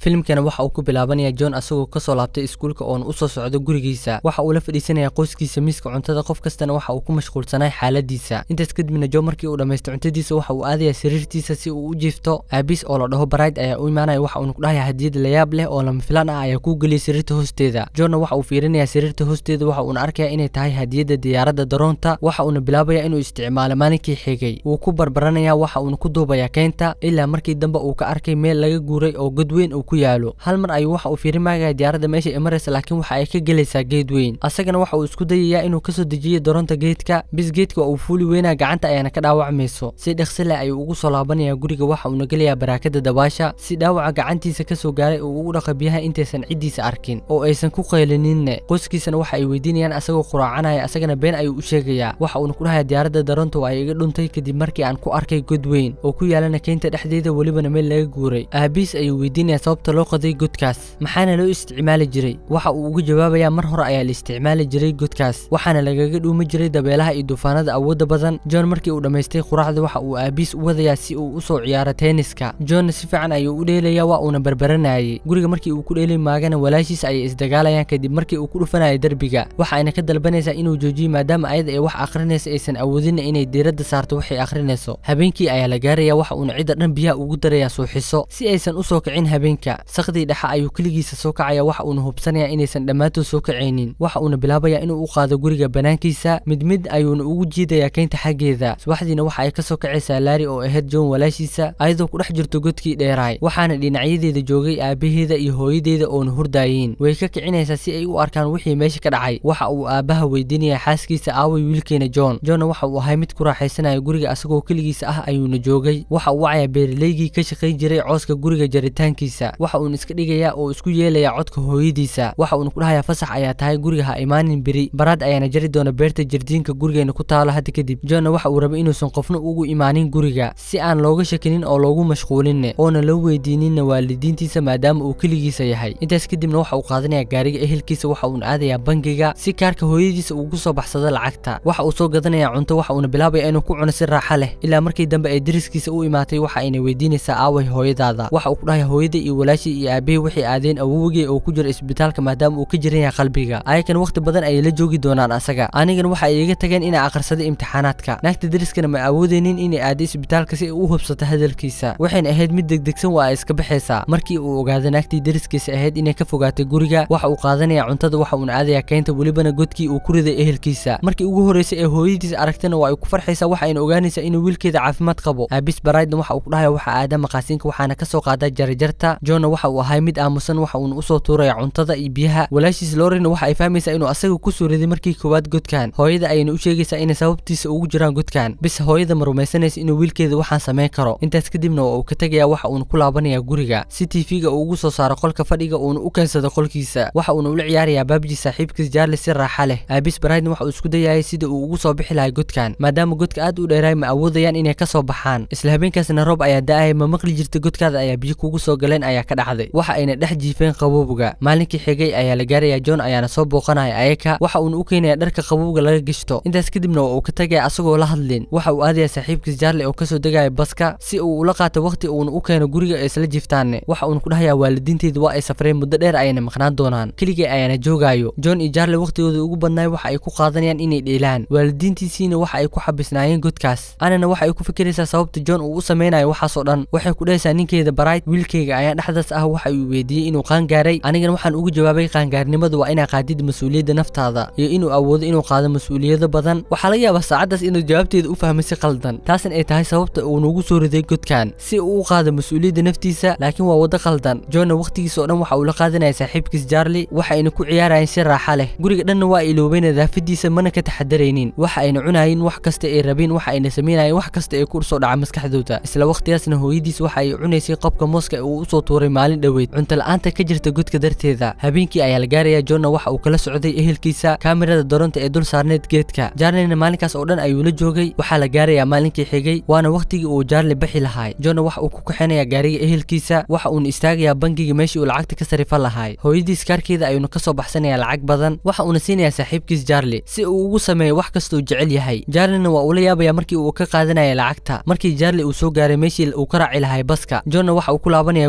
filimkana waxa uu ku bilaabanaya john asagoo kasoo laabtay iskuulka oona usoo socdo gurigiisa waxa uu la fadhiisanaya qoyskiisa miiska cuntada qof kastana waxa uu ku mashquulsanay xaaladiisa intaas kadibna john markii uu dhammaystay cuntadiisa waxa uu aadaya sariirtiisa si uu u jiifto aabiis oo la dhaho bride ayaa u imaanaya waxa uuna ku dhahaya hadiyad layaab leh oo lama filaan ah ayaa kuu geliyay sariirta hoosteeda johnna waxa uu fiirinaya sariirta hoosteeda waxa uuna arkaya inay tahay hadiyadda diyaaradda daroonta waxa uuna bilaabaya inuu isticmaalo maalinkii xigay wuu ku barbaranaya waxa uuna ku duubaya keynta ilaa markii dambe uu ka arkay meel laga guuray oo god weyn uu ku yaalo hal mar ayuu waxa uu fiirimagaya diyaaradda meesha ay maraysa laakiin waxa ay ka gelaysaa geed weyn asagana waxa uu isku dayayaa inuu kasoo dejiyo daroonta geedka bis geedka waa uu fuuli weynaa gacanta ayaana ka dhaawacmayso si dhaqsi leh ayuu ugu soo laabanaya guriga waxa uuna gelayaa baraakada dabaasha si dhaawaca gacantiisa kasoo gaaray uu ugu dhaqa biyaha intaysan ciddiisa arkin oo aysan ku qaylininne qoyskiisana waxa ay weydiinayaan asagoo quraacanaya asagana been ayuu u sheegayaa waxa uuna ku dhahaya diyaaradda daroonta waa ay iga dhuntay kadib markii aan ku arkay god weyn oo ku yaalana keynta dhexdeeda welibana meel laga guuray aabiis ayuu weydiinaya sababta loo qoday godkaas maxaana loo isticmaali jiray waxa uu ugu jawaabayaa mar hore ayaa la isticmaali jiray godkaas waxaana lagaga dhuumi jiray dabeelaha iyo duufaanada awoodda badan john markii uu dhammaystay quraacda waxa uu aabiis u wadayaa si uu usoo ciyaaro teeniska johnna si fiican ayuu u dheelaya waa uuna barbaranayay guriga markii uu ku dheeli maagana walaashiis ayay isdagaalayaan kadib markii uu ku dhufanaya derbiga waxa ayna ka dalbanaysaa inuu joojiyo maadaama ayada ay wax akhrinaysa aysan awoodinna inay diiradda saarto waxay akhrinayso habeenkii ayaa la gaaraya waxa uuna cidda dhan biyaha ugu darayaa suuxiso si aysan usoo kicin habeenka sakdii dhexa ayuu keligiisa soo kacaya waxa uuna hubsanaya inaysan dhammaantood soo kacaynin waxa uuna bilaabaya inuu u qaado guriga banaankiisa mid mid ayuuna ugu jiidayaa keynta xaggeeda subaxdiina waxa ay kasoo kacaysaa laari oo ahayd john walaashiisa ayadoo ku dhex jirto godkii dheeraay waxaana dhinacyadeeda joogay aabaheeda iyo hooyadeeda oona hurdaayiin way ka kicinaysaa si ay u arkaan wixii meesha ka dhacay waxa uu aabbaha weydiinaya xaaskiisa aaway wiilkeena john johnna waxa uu ahay mid ku raaxaysanaya guriga asagoo keligiisa ah ayuuna joogay waxa uu wacaya beeraleygii ka shaqayn jiray cooska guriga jaritaankiisa waxa uuna iska dhigayaa oo isku yeelaya codka hooyadiisa waxa uuna ku dhahayaa fasax ayaa tahay guriga ha imaanin beri baraad ayaana jari doona beerta jardiinka gurigeena ku taalo hadda kadib johnna waxa uu rabay inuusan qofna ugu imaanin guriga si aan looga shakinin oo loogu mashquulinne oona loo weydiininna waalidiintiisa maadaama uu keligiisa yahay intaas kadibna waxa uu qaadanaya gaariga ehelkiisa waxa uuna aadayaa bangiga si kaarka hooyadiisa ugu soo baxsado lacagta waxa uu soo gadanaya cunto waxa uuna bilaabaya inuu ku cuno si raaxa leh ilaa markii dambe ay deriskiisa u imaatay waxa ayna weydiinaysaa aaway hooyadaada waxa uu ku dhahaya hooyada iyo walaashii iyo aabahii waxay aadeen awowgii oo ku jira isbitaalka maadaama uu ka jiran yahay qalbiga ayakan waqti badan ayay la joogi doonaan asaga anigan waxa ay iga tageen inay akhrisaday imtixaanaadka naagta deriskana ma awoodeynin inay aaday isbitaalka si ay u hubsato hadalkiisa waxayna ahayd mid degdegsan waa ay iska baxaysaa markii uu ogaado naagtii deriskiisa ahayd inay ka fogaatay guriga waxa uu qaadanaya cuntada waxa uuna aadaya keynta welibana godkii uu ku riday ehelkiisa markii ugu horreysay ee hooyadiisa aragtana waa ay ku farxaysaa waxa ayna ogaanaysaa inuu wiilkeeda caafimaad qabo aabis baraydna waxa uu ku dhahaya waxa aada maqaasiinka waxaana kasoo qaadaa jarajarta johnna waxa uu ahay mid aamusan waxa uuna usoo tuuraya cuntada iyo biyaha walaashiis lorina waxa ay fahmaysaa inuu asaga kusoo riday markii koowaad godkan hooyada ayayna u sheegaysaa inay sababtiisa ugu jiraan godkan bis hooyada ma rumaysanaysa inuu wiilkeeda waxaan samayn karo intaas kadibna waa uu ka tegaya waxa uuna ku laabanaya guriga si tv-ga uu ugu soo saaro qolka fadhiga uuna u keensado qolkiisa waxa uuna ula ciyaarayaa baabji saaxiibkiis jaarle si raaxa leh aabis baraydna waxa uu isku dayayay sida uu ugu soo bixi lahay godkan maadaama godka aad u dheeraay ma awoodayaan inay ka soo baxaan isla habeenkaasna roob ayaa da-aya ma maqli jirta godkaada ayaa biyo kugu soo galeen ayaa ka dhacday waxa ayna dhex jiifeen qabowga maalinkii xigay ayaa la gaaraya john ayaana soo booqanaya ayaka waxa uuna u keenaya dharka qabowga laga gishto intaas kadibna waa uu ka tagaya asagoo la hadlin waxa uu aadaya saaxiibkiis jaarle oo kasoo degaya baska si uu ula qaato waqti uuna u keeno guriga ay isla jiiftaanne waxa uuna ku dhahayaa waalidiinteedu waa ay safreen muddo dheer ayayna maqnaan doonaan keligii ayaana joogaayo john iyo jaarle waqtigooda ugu badnaay waxa ay ku qaadanayaan inay dheelaan waalidiintiisiina waxa ay ku xabisnaayeen godkaas anana waxa ay ku fikiraysaa sababta john uu u samaynayo waxaasoo dhan waxay ku dhahaysaa ninkeeda barayd wiilkayga ayaa dhexdaas ah waxa uu weydiiyey inuu qaangaaray anigana waxaan ugu jawaabay qaangaarnimadu waa inaa qaadid mas-uuliyadda naftaada iyo inuu awoodo inuu qaado mas-uuliyado badan waxaa laga yaabaa saacaddaas inuu jawaabteeda u fahmay si qaldan taasna ay tahay sababta uu nugu soo riday godkan si uu u qaado mas-uuliyadda naftiisa laakiin waa waddo qaldan johnna waqtigiisa oo dhan waxa uu la qaadanaya saaxiibkiis jaarli waxa ayna ku ciyaarayeen si raaxa leh guriga dhanna waa iloobay nadaafadiisa mana ka taxadaraynin waxa ayna cunaayeen wax kasta ay rabeen waxa ayna samaynayeen wax kasta ay ku soo dhaca maskaxdooda isla waqtigaasna hooyadiis waxa ay cunaysay qobka mooska ee uu usoo tuuray maalin dhoweyd cunto la-aanta ka jirta godka darteeda habeenkii ayaa la gaaraya johnna waxa uu kala socday ehelkiisa kaamirada doronta ee dul saarneed geedka jaarlina maalinkaas oo dhan ayuu la joogay waxaa la gaarayaa maalinkii xigay waana waqtigii uu jaarli baxi lahaay johnna waxa uu ku kaxaynaya gaariga ehelkiisa waxa uuna istaagayaa bangiga meeshii uu lacagta ka sarifan lahaay hooyadiis kaarkeeda ayuuna kasoo baxsanaya lacag badan waxa uuna siinayaa saaxiibkiis jaarli si uu ugu sameeyo wax kasta uu jecel yahay jaarlina waa uu la yaabaya markii uu ka qaadanaya lacagta markii jaarli uu soo gaaray meeshii uu ka raaci lahay baska johnna waxa uu ku laabanaya gurigiisa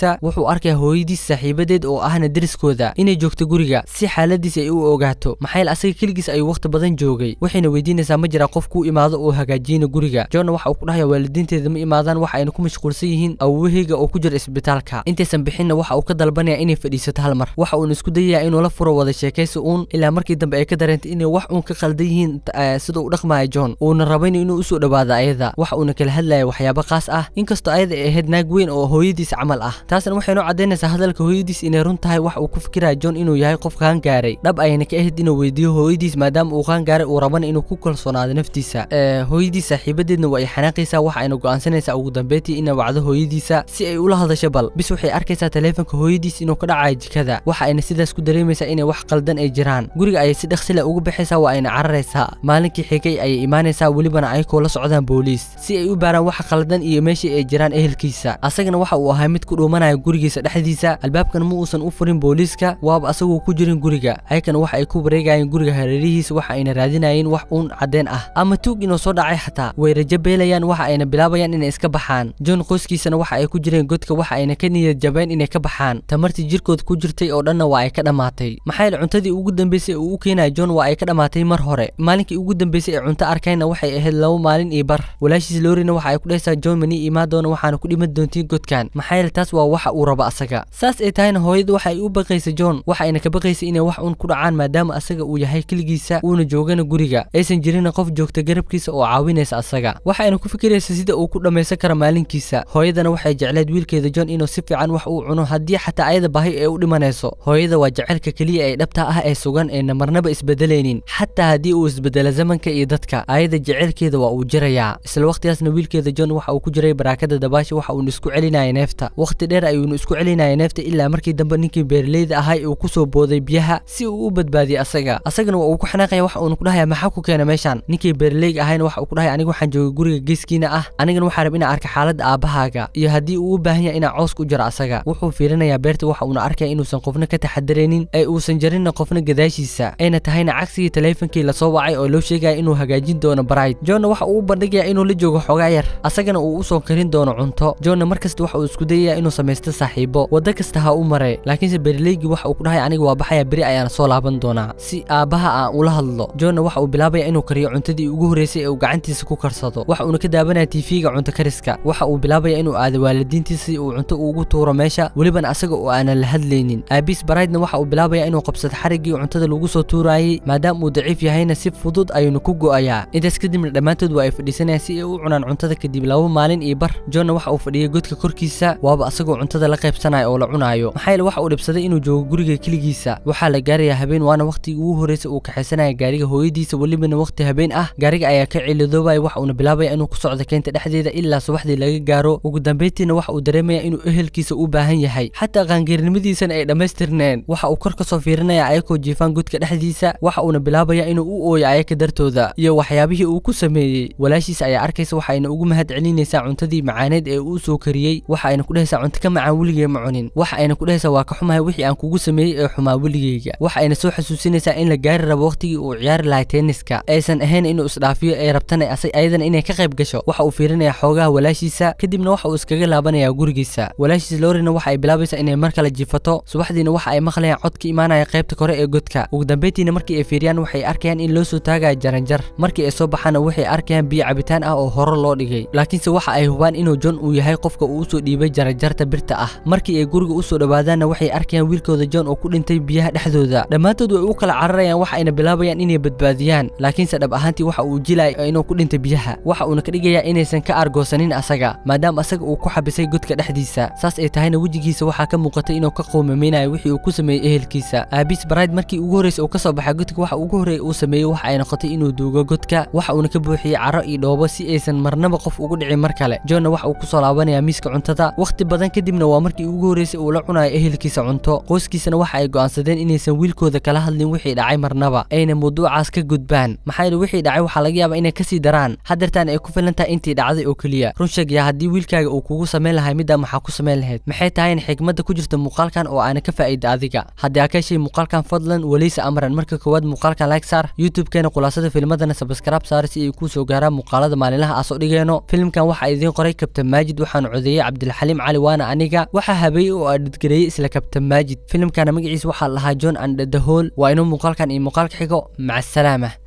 gurigiisa wuxuu arkaya hooyadiis saaxiibadeed oo ahna deriskooda inay joogto guriga si xaaladiis ay u ogaato maxayl asaga keligiis ayuu waqti badan joogay waxayna weydiinaysaa ma jira qof kuu imaado oo hagaajiyana guriga joonna waxa uu ku dhahaya waalidiinteeda ma imaadaan waxa ayna ku mashquulsan yihiin awowaheyga oo ku jira isbitaalka intaysan bixinna waxa uu ka dalbanaya inay fadhiisato hal mar waxa uuna isku dayaya inuu la furo wada sheekaysi uun ilaa markii dambe ay ka dareentay inay wax uun ka qaldan yihiin sida uu dhaqmaya john uuna rabayn inuu usoo dhawaado ayada waxa uuna kala hadlaya waxyaabo qaas ah inkastoo ayada ay ahayd naag weyn oo hooyadiis camal ah taasna waxay noo caddaynaysaa hadalka hooyadiis inay run tahay waxa uu ku fikiraya john inuu yahay qof qaan gaaray dhab ayna ka ahayd inuu weydiiyo hooyadiis maadaama uu qaan gaaray uu rabana inuu ku kalsoonaado naftiisa hooyadiis saaxiibadeedna waa ay xanaaqaysaa waxa ayna go'aansanaysaa ugu dambeyntii inay wacdo hooyadiisa si ay ula hadasho bal bis waxay arkaysaa taleefanka hooyadiis inuu ka dhacayo jikada waxa ayna sidaas ku dareemaysaa inay wax qaldan ay jiraan guriga ayay si dhaqsi leh uga baxaysaa waa ayna cararaysaa maalinkii xigay ayay imaanaysaa welibana ayakoo la socdaan booliis si ay u baaraan waxa qaldan iyo meeshii ay jiraan ehelkiisa asagana waxa uu ahaa mid ku dhuumanaya gurigiisa dhexdiisa albaabkan ma uusan u furin booliiska waaba asagoo ku jirin guriga ayakana waxa ay ku wareegayeen guriga hareerihiisa waxa ayna raadinayeen wax uun caddeen ah ama tuug inuu soo dhacay xataa way rajo beelayaan waxa ayna bilaabayaan inay iska baxaan john qoyskiisana waxa ay ku jireen godka waxa ayna ka niyad jabeen inay ka baxaan tamartii jirkooda ku jirtay oo dhanna waa ay ka dhammaatay maxaa yeele cuntadii ugu dambeysay uu u keenaya john waa ay ka dhammaatay mar hore maalinkii ugu dambeysay ee cunto arkayna waxay ahayd laba maalin iyo bar walaashiis loorina waxa ay ku dhahaysaa john mani imaan doona waxaana ku dhiman doontiin godkan maxaa yeele taas waa waxa uu rabo asaga saas ay tahayna hooyadu waxa ay u baqaysa john waxa ayna ka baqaysa inay wax uun ku dhacaan maadaama asaga uu yahay keligiisa uuna joogana guriga aysan jirin qof joogta garabkiisa oo caawinaysa asaga waxa ayna ku fikiraysa sida uu ku dhammaysan karo maalinkiisa hooyadana waxay jecleed wiilkeeda john inuu si fiican wax uu cuno haddii xataa ayada baahi ay u dhimanayso hooyada waa jecelka keliya ee dhabta ah ee sugan eena marnaba isbedelaynin xataa haddii uu isbedelo zamanka iyo dadka ayada jecelkeeda waa uu jirayaa isla waqtigaasna wiilkeeda john waxa uu ku jiray baraakada dabaasha waxa uuna isku celinaya neefta waqti dheer ayuuna isku celinaya neefta ilaa markii dambe ninkii beeraleyda ahay uu kusoo booday biyaha si uu u badbaadiyey asaga asagana waa uu ku xanaaqaya waxa uuna ku dhahaya maxaa ku keena meeshaan ninkii beeraleyga ahayna waxa uu ku dhahaya aniga waxaan joogay guriga geeskiina ah anigana waxaa rab inaan arka xaaladda aabbahaaga iyo haddii uu u baahan yahay inaan coos ku jiro asaga wuxuu fiirinayaa beerta waxa uuna arkaya inuusan qofna ka taxadaraynin ee uusan jarinna qofna gadaashiisa ayna tahayna cagsigii taleefankii lasoo wacay oo loo sheegaya inuu hagaajin doono bright johnna waxa uu u bandhigaya inuu la joogo xogaa yar asagana uu usoo karin doono cunto johnna markasta waxa uu isku dayaya inuu samaysto saaxiibo waddo kasta ha u maray laakiinse beeraleygii waxa uu ku dhahaya aniga waa baxaya beri ayaana soo laaban doonaa si aabbaha aan ula hadlo johnna waxa uu bilaabaya inuu kariyo cuntadii ugu horreysay ee uu gacantiisa ku karsado waxa uuna ka daabanaya tiifiga cunto kariska waxa uu bilaabaya inuu aado waalidiintiisa si uu cunto ugu tuuro meesha welibana asaga oo aanan la hadlaynin aabiis baraydna waxa uu bilaabaya inuu qabsado xariggii cuntada lagu soo tuurayay maadaama uu daciif yahayna si fudud ayuuna ku go'ayaa intaas kadibna dhammaantood waa ay fadhiisanayaan si ay u cunaan cuntada kadib laba maalin iyo bar johnna waxa uu fadhiyay godka korkiisa waaba asagoo cuntada la qaybsanaya oo la cunaayo maxaa yeele waxa uu dhibsaday inuu joogo guriga keligiisa waxaa la gaarayaa habeen waana waqtigii ugu horreysay uu kaxaysanaya gaariga hooyadiisa welibana waqti habeen ah gaariga ayaa ka cilidoobaya waxa uuna bilaabaya inuu ku socdo keenta dhexdeeda ilaa subaxdii laga gaaro ugu dambeyntiina waxa uu dareemaya inuu ehelkiisa u baahan yahay xataa qaangeernimadiisana ay dhammaystirneen waxa uu kor ka soo fiirinaya ayakoo jiifaan godka dhexdiisa waxa uuna bilaabaya inuu u ooyo ayaka dartooda iyo waxyaabihii uu ku sameeyey walaashiisa ayaa arkaysa waxa ayna ugu mahad celinaysaa cuntadii macaaneed ee uu soo kariyey waxa ayna ku dhahaysaa cunto ka macaan weligee ma cunin waxa ayna ku dhahaysaa waa ka xumahay wixii aan kugu sameeyey ee xumaa weligeyga waxa ayna soo xasuusinaysaa in la gaari rabo waqtigii uu ciyaari lahay tenniska aysan ahayn inuu isdhaafiyo ay rabtana ayadana inay ka qayb gasho waxa uu fiirinayaa xoogaha walaashiisa kadibna waxa uu iskaga laabanayaa gurigiisa walaashiis loorina waxa ay bilaabaysaa inay mar kale jiifato subaxdiina waxa ay maqlayaan cod ka imaanaya qaybta kore ee godka ugu dambeyntiina markii ay fiiriyaan waxay arkayaan in loo soo taagaya jaranjar markii ay soo baxaana waxay arkayaan biyo cabitaan ah oo hore loo dhigay laakiinse waxa ay hubaan inuu john uu yahay qofka uu usoo dhiibay jaranjarta birta ah markii ay guriga usoo dhowaadaanna waxay arkayaan wiilkooda john oo ku dhintay biyaha dhexdooda dhammaantood way u kala cararayaan waxa ayna bilaabayaan inay badbaadiyaan laakiinse dhab ahaantii waxa uu jilaya inuu ku dhintay biyaha waxa uuna ka dhigayaa inaysan ka argoosanin asaga maadaama asaga uu ku xabisay godka dhexdiisa saas ay tahayna wejigiisa waxaa ka muuqatay inuu ka qowmamaynayo wixii uu ku sameeyey ehelkiisa aabiis barayd markii ugu horreysay uu ka soo baxay godka waxa ugu horreeya uu sameeyey waxa ay noqotay inuu duugo godka waxa uuna ka buuxiyey caro iyo dhoobo si aysan marnaba qof ugu dhicin mar kale johnna waxa uu kusoo laabanayaa miiska cuntada wakhti badan kadibna waa markii ugu horreysay uu la cunayo ehelkiisa cunto qoyskiisana waxa ay go'aansadeen inaysan wiilkooda kala hadlin wixii dhacay marnaba ayna mawduucaas ka gudbaan maxaa yeele wixii dhacay waxaa laga yaabaa inay kasii daraan haddeertaan ay ku filan tahay intii dhacday oo keliya run sheeg yaa haddii wiilkaaga uu kugu samayn lahay middaa maxaa ku samayn lahayd maxay tahay in xigmadda ku jirta muuqaalkan oo aana ka faa'iida adiga haddii aa ka heshay muuqaalkan fadlan waleysa amran marka koowaad muuqaalkan like saar youtube-keena khulaasada filmadana sabskraib saar si ay kuu soo gaaraan muuqaalada maalinlaha aa soo dhigeeno filimkan waxaa idiin qoray kabtan maajid waxaanu codeeyey cabdilxaliim cali waana aniga waxaa habeeyey oo adhidgareeyey isla kabtan maajid filimkana magaciisa waxaa lahaa john and the hall waa inuu muuqaalkan iyo muuqaalka xigo maca asalaama